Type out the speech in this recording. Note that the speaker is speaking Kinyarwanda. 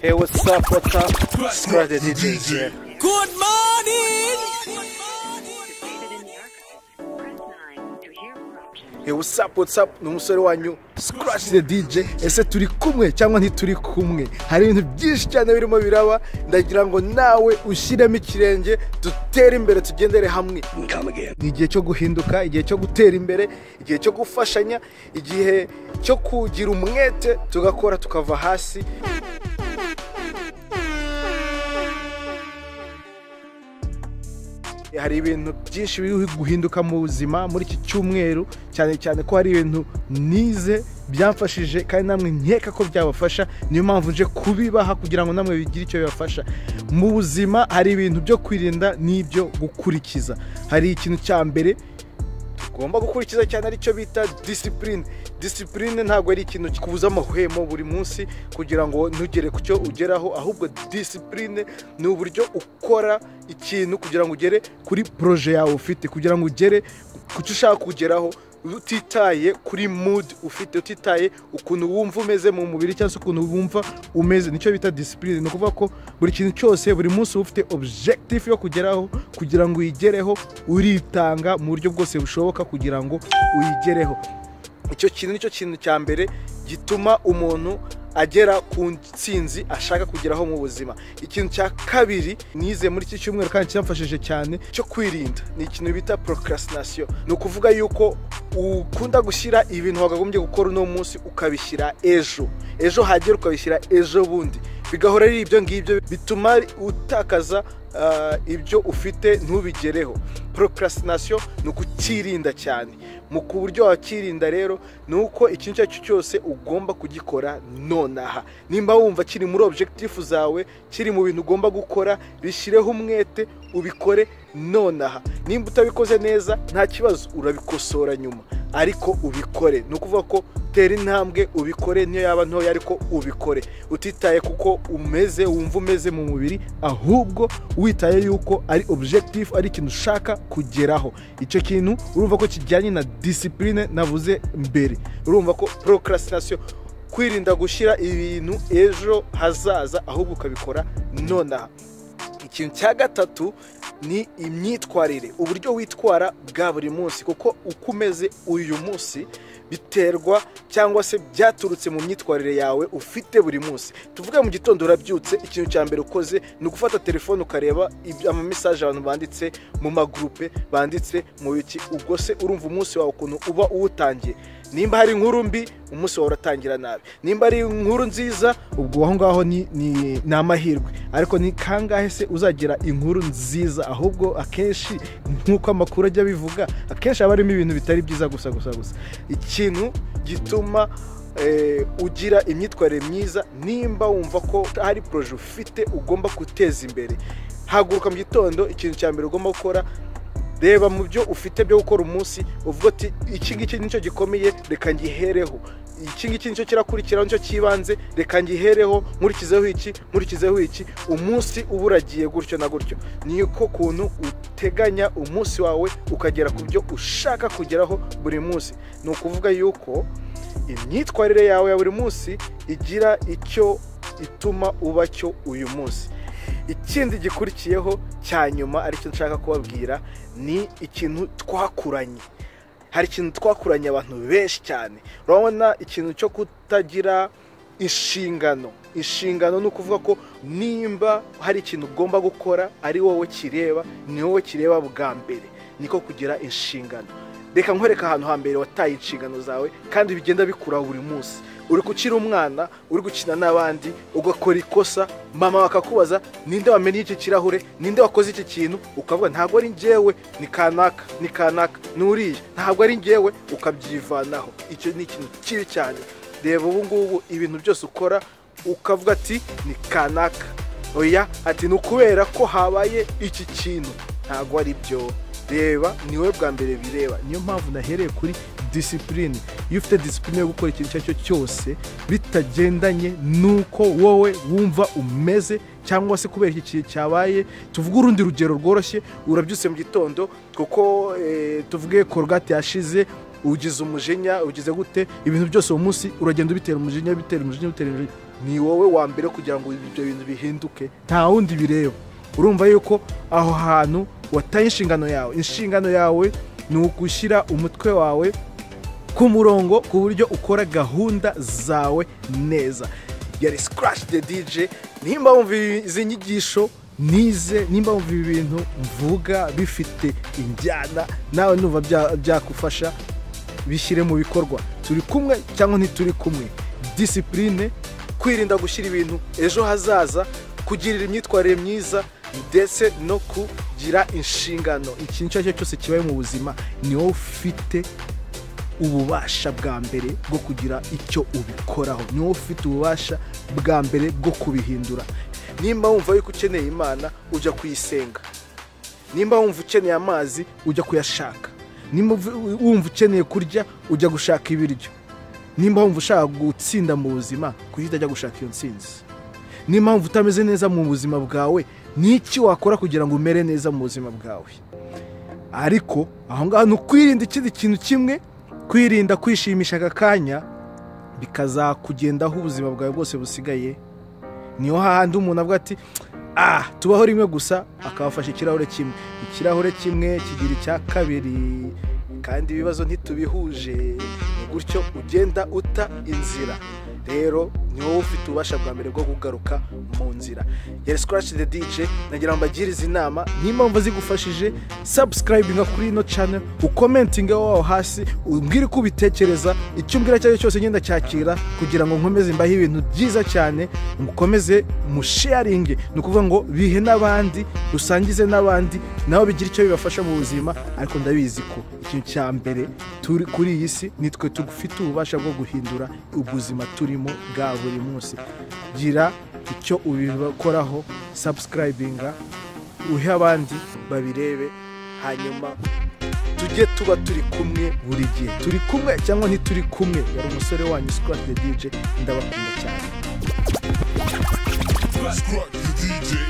Hey, what's up, what's up? Squad the DJs here. Good morning! Hey, what's up, what's up? Ni umusore wanyu Scratch the DJ. Ese turi kumwe cyangwa ntituri kumwe? Hari ibintu byinshi cyane birimo biraba. Ndagira ngo nawe ushyiremo ikirenge dutere imbere tugendere hamwe. Ni igihe cyo guhinduka, igihe cyo gutera imbere, igihe cyo gufashanya, igihe cyo kugira umwete tugakora tukava hasi. hari ibintu byinshi biri guhinduka mu buzima muri iki cyumweru cyane cyane ko hari ibintu nize byamfashije kandi namwe nkeka ko byabafasha niyo mpamvu nje kubibaha kugira ngo namwe bigire icyo bibafasha mu buzima hari ibintu byo kwirinda n'ibyo gukurikiza hari ikintu cya mbere tugomba gukurikiza cyane aricyo bita disipurine disipurine ntabwo ari ikintu kikubuza amahwemo buri munsi kugira ngo ntugere ku cyo ugeraho ahubwo disipurine ni uburyo ukora ikintu kugira ngo ugere kuri poroje yawe ufite kugira ngo ugere ku cyo ushaka kugeraho utitaye kuri mood ufite utitaye ukuntu wumva umeze mu mubiri cyangwa se ukuntu wumva umeze nicyo bita disipurine ni ukuvuga ko buri kintu cyose buri munsi uba ufite objective yo kugeraho kugira ngo uyigereho uritanga mu buryo bwose bushoboka kugira ngo uyigereho icyo kintu nicyo kintu cya mbere gituma umuntu agera ku ntsinzi ashaka kugeraho mu buzima ikintu cya kabiri nize muri iki cyumweru kandi cyamfashije cyane cyo kwirinda ni ikintu bita procrastination ni ukuvuga yuko ukunda gushyira ibintu wakagombye gukora uno munsi ukabishyira ejo ejo hagera ukabishyira ejo bundi bigahora ari ibyo ngibyo bituma utakaza ah, ibyo ufite ntubigereho procrastination ni ukucyirinda cyane mu ku buryo wakirinda rero ni uko ikintu icyo ari cyo cyose ugomba kugikora nonaha nimba wumva kiri muri objective zawe kiri mu bintu ugomba gukora bishyireho umwete ubikore nonaha nimba utabikoze neza nta kibazo urabikosora nyuma ariko ubikore ni ukuvuga ko tera intambwe ubikore niyo yaba ntoya ariko ubikore utitaye kuko umeze wumva umeze mu mubiri ahubwo witaye yuko ari objective ari ikintu ushaka kugeraho icyo kintu urumva ko kijyanye na disipurine navuze mbere urumva ko procrastination kwirinda gushyira ibintu ejo hazaza ahubwo ukabikora nonaha ikintu cya gatatu ni imyitwarire uburyo witwara bwa buri munsi kuko uko umeze uyu munsi biterwa cyangwa se byaturutse mu myitwarire yawe ufite buri munsi tuvuge mu gitondo urabyutse ikintu cya mbere ukoze ni ugufata telefone ukareba ibyo- amamesaje abantu banditse mu magurupe banditse mu biki ubwo se urumva umunsi wawe ukuntu uba uwutangiye nimba hari inkuru mbi umunsi wawe uratangira nabi nimba ari inkuru nziza ubwo aho ngaho ni ni- ni amahirwe ariko ni kangahe se uzagira inkuru nziza ahubwo akenshi nk'uko amakuru ajya abivuga akenshi haba harimo ibintu bitari byiza gusa gusa gusa ikintu gituma eh, ugira imyitwarire myiza nimba wumva ko hari poroje ufite ugomba guteza imbere haguruka mu gitondo ikintu cya mbere ugomba gukora reba mu byo ufite byo gukora umunsi uvuga uti iki ngiki nicyo gikomeye reka ngihereho iki ngiki nicyo kirakurikiraho nicyo cyibanze reka ngihereho nkurikizeho iki nkurikizeho iki umunsi uba uragiye gutyo na gutyo niko kuntu uteganya umunsi wawe ukagera ku byo ushaka kugeraho buri munsi ni ukuvuga yuko imyitwarire yawe ya buri munsi igira icyo ituma uba cyo uyu munsi ikindi gikurikiyeho cya nyuma aricyo nshaka kubabwira ni ikintu twakuranye hari ikintu twakuranye abantu benshi cyane urabona ikintu cyo kutagira inshingano inshingano ni ukuvuga ko nimba hari ikintu ugomba gukora ari wowe kireba ni wowe kireba bwa mbere niko kugira inshingano reka nkwereke ahantu hambere wataye inshingano zawe kandi bigenda bikura buri munsi uri gukira umwana uri gukina n'abandi ugakora ikosa mama bakakubaza ninde wamenye iki kirahure ninde wakoze iki kintu ukavuga ntabwo ari njyewe ni kanaka ni kanaka n'uriya ntabwo ari njyewe ukabyivanaho icyo ni ikintu kibi cyane reba ubu ngubu ibintu byose ukora ukavuga ati ni kanaka oya ati ni ukubera ko habaye iki kintu ntabwo ari byo reba ni wowe bwa mbere bireba niyo mpamvu nahereye kuri disipurine iyo ufite disipurine yo gukora ikintu icyo ari cyo cyose bitagendanye n'uko wowe wumva umeze cyangwa se kubera iki kintu cyabaye tuvuge urundi rugero rworoshye urabyutse mu gitondo kuko eh, tuvuge korogate yashize ugize umujinya ugize gute ibintu byose uwo munsi uragenda ubitera umujinya bitera umujinya bitera umujinya ni wowe wa mbere kugira ngo ibyo bintu bihinduke nta wundi bireba urumva yuko aho hantu wataye inshingano yawe inshingano yawe ni ugushyira umutwe wawe ku murongo ku buryo ukora gahunda zawe neza yari sikarashi de dije nimba wumva izi nyigisho nize nimba wumva ibi bintu mvuga bifite injyana nawe numva bya- byagufasha bishyire mu bikorwa turi kumwe cyangwa ntituri kumwe disipurine kwirinda gushyira ibintu ejo hazaza kugirira imyitwarire myiza ndetse no kugira inshingano ikintu icyo ari cyo cyose kibaye mu buzima ni wowe ufite ububasha bwa mbere bwo kugira icyo ubikoraho ni wowe ufite ububasha bwa mbere bwo kubihindura nimba wumva yuko ukeneye imana ujya kuyisenga nimba wumva ukeneye amazi ujya kuyashaka nimba uv- wumva ukeneye kurya ujya gushaka ibiryo nimba wumva ushaka gutsinda mu buzima kuhita ajya gushaka iyo ntsinzi nimba wumva utameze neza mu buzima bwawe n'iki wakora kugira ngo umere neza mu buzima bwawe ariko aho ngaho ni ukwirinda ikindi kintu kimwe kwirinda kwishimisha aka kanya bikazakugendaho ubuzima bwawe bwose busigaye niho hahandi umuntu avuga ati ah tubaho rimwe gusa akaba afashe ikirahure kimwe ikirahure kimwe kigira icya kabiri kandi ibibazo ntitubihuje ni gutyo ugenda uta inzira rero ni wowe ufite ububasha bwa mbere bwo kugaruka mu nzira yari sikarashi de dije nagira ngo mbagirize inama nimba wumva zigufashije sabusikarayibiga kuri ino cana ukomentinge waho hasi umbwire uko ubitekereza icyo umbwira icyo ari cyo cyose ngenda cyakira kugira ngo nkomeze mbahe ibintu byiza cyane mukomeze musheyaringe ni ukuvuga ngo bihe n'abandi rusangize n'abandi nabo bigira icyo bibafasha mu buzima ariko ndabizi ko ikintu cya mbere turi kuri iyi si ni twe tugufite ububasha bwo guhindura ubuzima turimo bwa buri munsi gira icyo ubikoraho sabusikarayibiga uhe abandi babirebe hanyuma tujye tuba turi kumwe buri gihe turi kumwe cyangwa ntituri kumwe yari umusore wanyu sikora de dije ndabakunda cyane Scrub the DJ.